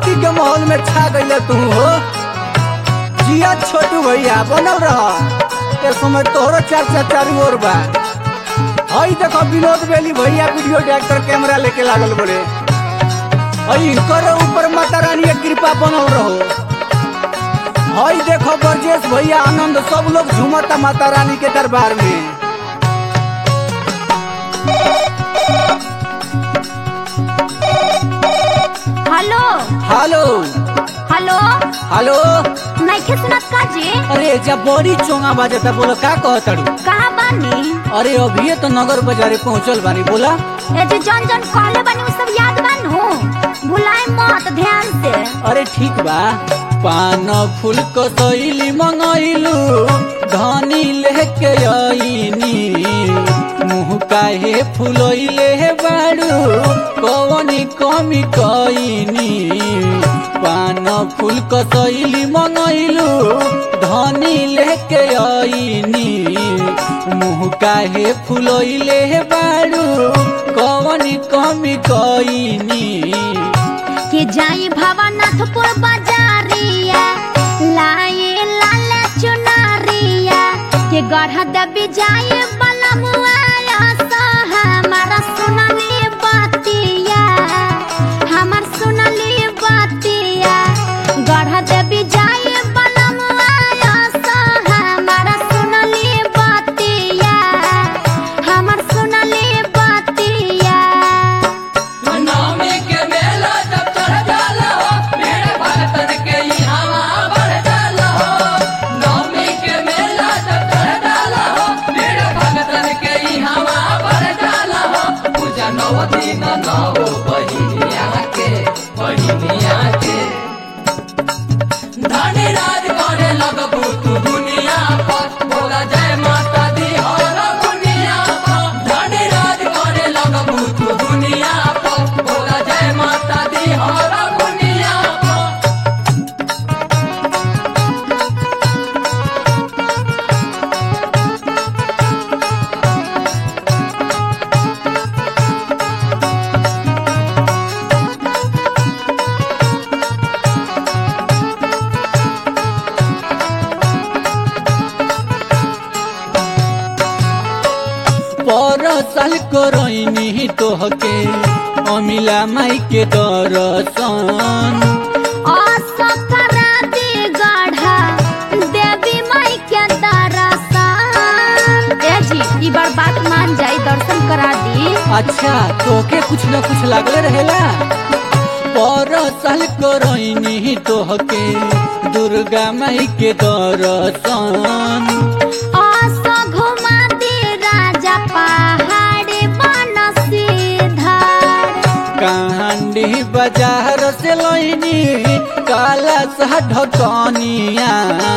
party के माहौल में छा गई तू हो जिया छोटू भैया बनल रह ए समय तोहरो चर्चा चारू ओर बा हई देखो विनोद बेली भैया वीडियो डायरेक्टर कैमरा लेके लागल बोले हई करो ऊपर माता रानी के कृपा बनल रहो हई देखो ब्रजेश भैया आनंद सब लोग झूमता माता रानी के दरबार में हेलो हेलो हेलो हेलो नइखे सुनत का जी अरे जब बड़ी चोंगा बाजता बोलो का कहतड़ू कहाँ बानी अरे अभी तो नगर बाजारे पहुंचल बानी बोला ए जे जन जन कहले बानी उ सब याद बानू भुलाए मत ध्यान से अरे ठीक बा पान फूल कसैली मंगैलू धनी लेके आईनी मुँह काहे फुलैले बाड़ू कवनी कमी कईनी पान फूल कसैली मंगैलू धनी लेके आईनी मुँह काहे फुलैले बाड़ू कवनी कमी कईनी के जाई भवनाथपुर बाजारिया लाए लाल चुनरिया के गढ़ दबी जाए बलमुआ हमारा सुनली बतिया हमार सुनली बतिया गढ़ दबी जाए बलमुआ हमारा सुनली बतिया हमार सुनली बतिया नवमी के मेला जब चढ़ जाला हो भीड़ भगतन के यहाँ बढ़ जाला हो नवमी के मेला जब चढ़ जाला हो भीड़ भगतन के यहाँ बढ़ जाला हो पूजा नव दिन नव बहिनिया के बहिनिया के धनी राज करे लगबू तू दुनिया पर बोला जय माता दी हर दुनिया पर धनी राज करे लगबू तू दुनिया पर बोला जय माता दी हर दुनिया पर पर साल करैनी तोहके अमिला माई के दर्शन असकराती गढ़ा देवी माई के दर्शन ए जी ई बार बात मान जाई दर्शन करा दी अच्छा तोके कुछ न कुछ लागले रहेला पर साल करैनी तोहके दुर्गा माई के दर्शन अस घुमा दी राजा पहाड़ बन सीधर कांडी बाजार से लैनी काला सा ढकनिया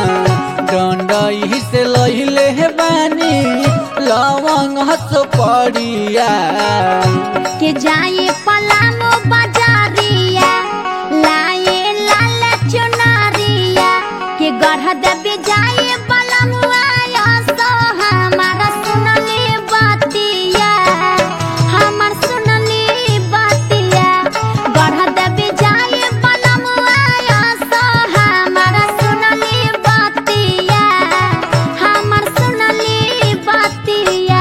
डंडई से लैले बानी लवंग हस पड़िया के जाए पलामो बाजारिया लाए लाल चुनरिया के गढ़ देवी जाए बलमुआ सो हमारा सुनली बतिया हमार सुनली बतिया गढ़ देवी जाए बलमुआ सो हमारा सुनली बतिया हमार सुनली बतिया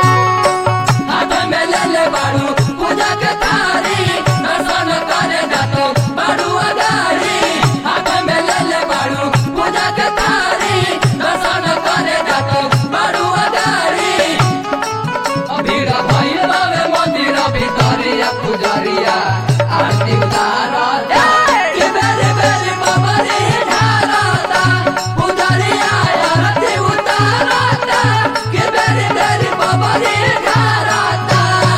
हाथ में ले ले बाड़ू पूजा के थारी दर्शन करे जातो बाड़ू अगारी हाथ में ले ले बाड़ू पूजा के थारी दर्शन करे जातो बाड़ू अगारी भीड़ भइल बावे मंदिर भितरिया पुजरिया आरती उतारता के बेरी बेरी बबरी ढारता पुजरिया आरती उतारता के बेरी बेरी बबरी ढारता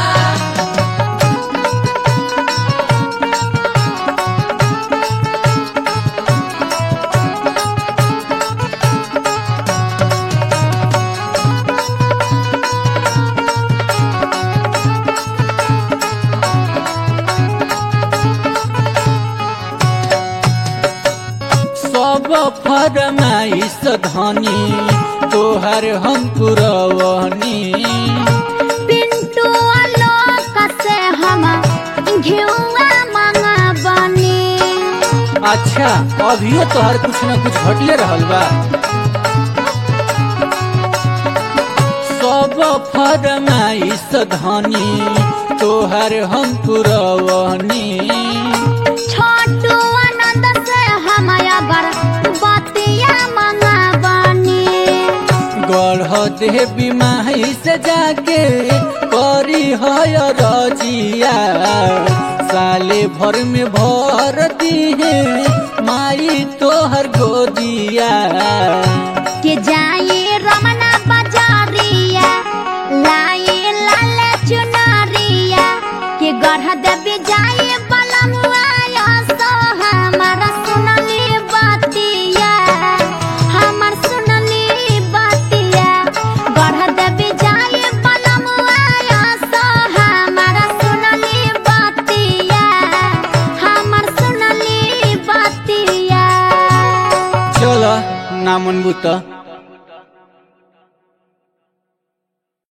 सब फरमाइश धनी तोहर हम पुरवनी पिंटू आलोक से हम घिउआ मंगबनी अच्छा अभियो तोहर कुछ न कुछ घटले रहल बा सब फरमाइश धनी तोहर हम पुरवनी छोटू आनंद से हम अगर बतिया मंगाबनी गढ़ देवी माई से जाके करी है रजिया साले भर में भर दिहे माई तोहर गोदिया के जाए रमना बाजारिया लाए लाल चुनरिया के गढ़ देवी जाए बलमुआ सो हमारा सुनली बतिया हमर सुनली बतिया गढ़ देवी जाए बलमुआ सो हमारा सुनली बतिया हमर सुनली बतिया चल ना मनबू त